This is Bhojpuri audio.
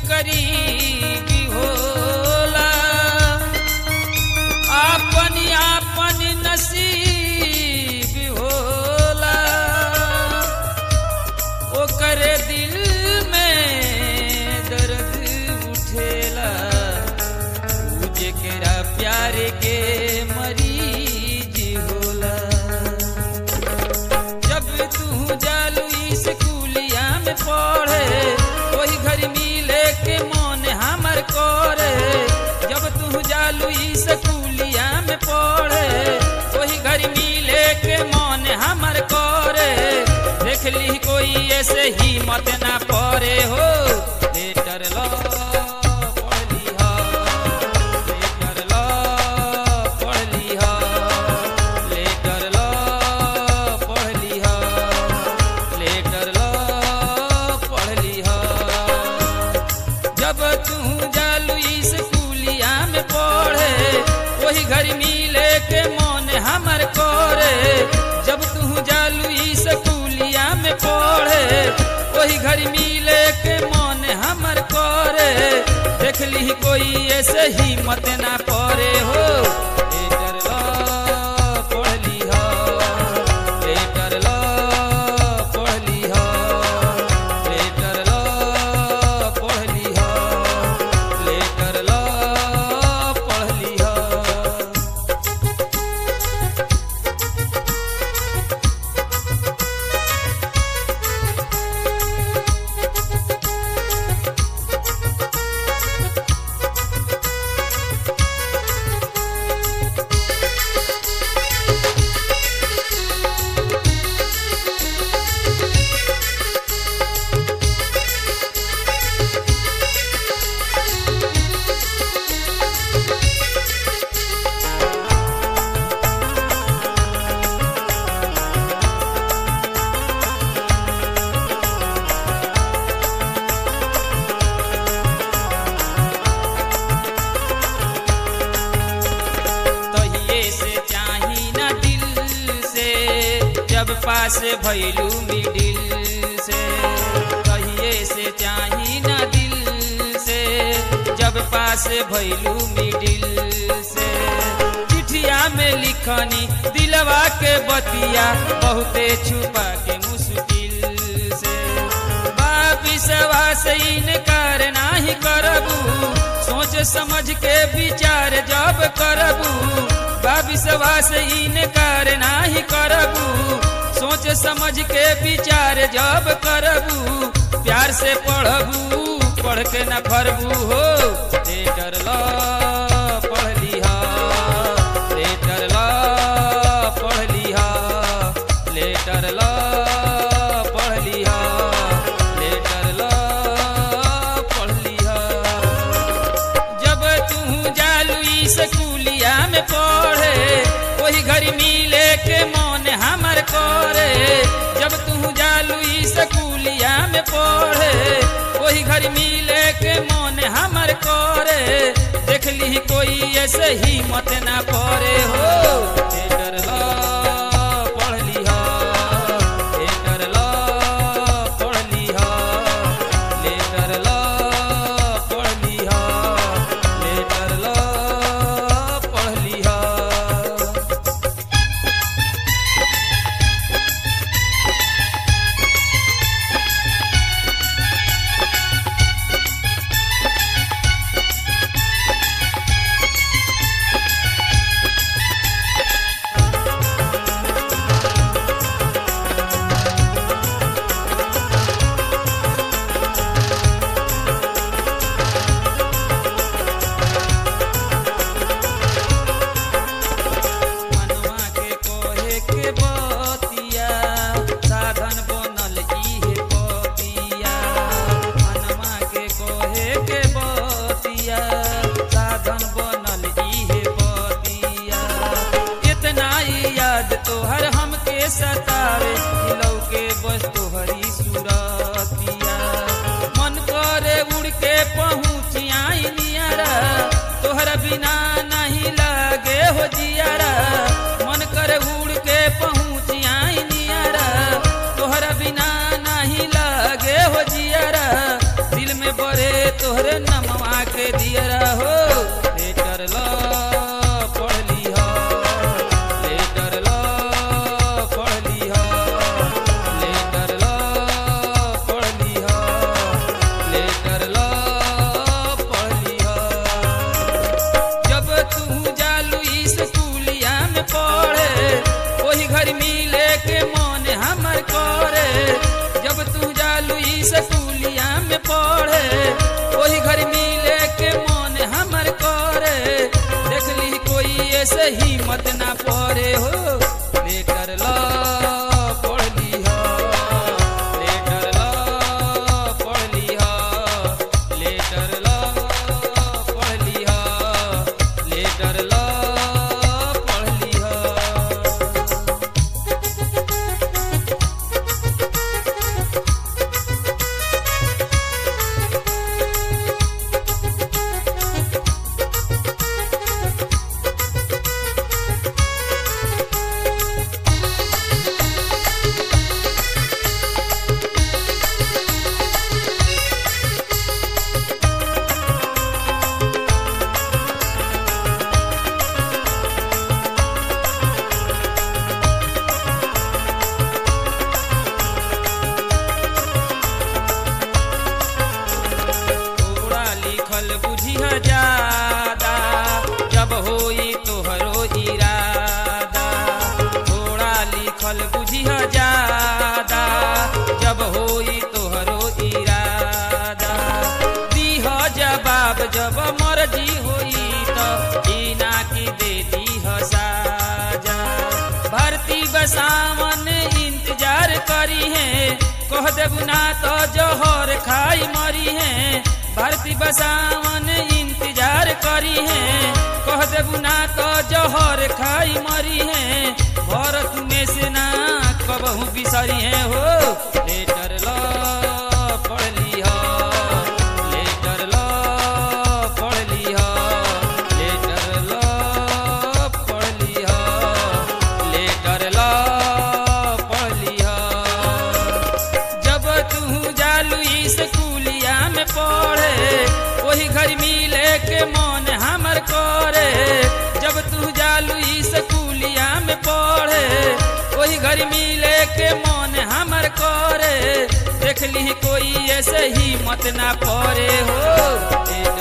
करीबी होला आपन आपन नसीब होला ओकर दिल में दर्द उठेला ऊ जेकरा प्यार के मरीज होला जब तू जालू स्कूलिया में पढ़े वही घर मिले के मन हमर करे जब तू जालू स्कूलिया में पढ़े वही घर मिले के मन हमर करे देख ली कोई ऐसे ही मत ना पड़े हो लेटर लो पढ़ लिहा लेटर लो पढ़ लिहा लेटर लो पढ़ लिहा लेटर लो पढ़ लिहा जब तू जालू स्कूलिया में पढ़े वही घर मिले के मन हमर करे जब तू जालू स्कूलिया में पढ़े वही घर मिले के मन हमर करे देख ली कोई ऐसे ही मत ना पड़े हो लेटर लो पढ़ लिहा लेटर लो पढ़ लिहा लेटर लो पढ़ लिहा लेटर लो पढ़ लिहा तहिए से चाही ना दिल से जब पास भैलू मिडिल से तहिए से चाही ना दिल से जब पास भैलू मिडिल से चिठिया में लिखनी दिलवा के बतिया बहुते छुपा के मुश्किल से बाबिसवा से इनकार नाही करबू सोच समझ के विचार जब करबू बाबिसवा से इनकार नाही करबू सोच समझ के विचार जब करबू प्यार से पढ़बू पढ़ के न फरबू हो लेटर लो पढ़ लिहा लेटर लो पढ़ लिहा लेटर लो पढ़ लिहा लेटर लो पढ़ लिहा जब तू जालू स्कूलिया में पढ़े वही घर मिले के मन हमर करे जब तू जालू स्कूलिया में पढ़े वही घर मिले के मन हमर करे देख ली कोई ऐसे ही मत ना पड़े हो लेटर लो पढ़ लिहा लेटर लो पढ़ लिहा लेटर लो पढ़ लिहा लेटर लो पढ़ लिहा मनवा के कोहे के बतिया साधन बनल इहे पतिया मनवा के कोहे के बतिया साधन बनल इहे पतिया इतना ही याद तोहर हमके सतावे दिलौ के बस तोहरी सुरतिया मन करे उड़ के पहुँच आई नियरा तोहरा बिना नहीं लागे हो जियारा मन करे उड़ के पहुँच आई नियरा तोहरा बिना नहीं लागे हो जियारा दिल में बड़े तोहर कह देबू ना तो जहर खाई मरी है भारती बसावन इंतजार करी है कह देबू ना तो जहर खाई मरी है भरत में से ना कबहू बिसरी है हो लेटर लो पढ़ लिहा लेटर लो पढ़ लिहा लेटर लो पढ़ लिहा लेटर लो पढ़ लिहा जब तू जालू स्कूलिया में पढ़े वही घर मिले के मन हमर करे जब तू जालू स्कूलिया में पढ़े वही घर मिले के मन हमर करे देख ली कोई ऐसे ही मत ना पड़े हो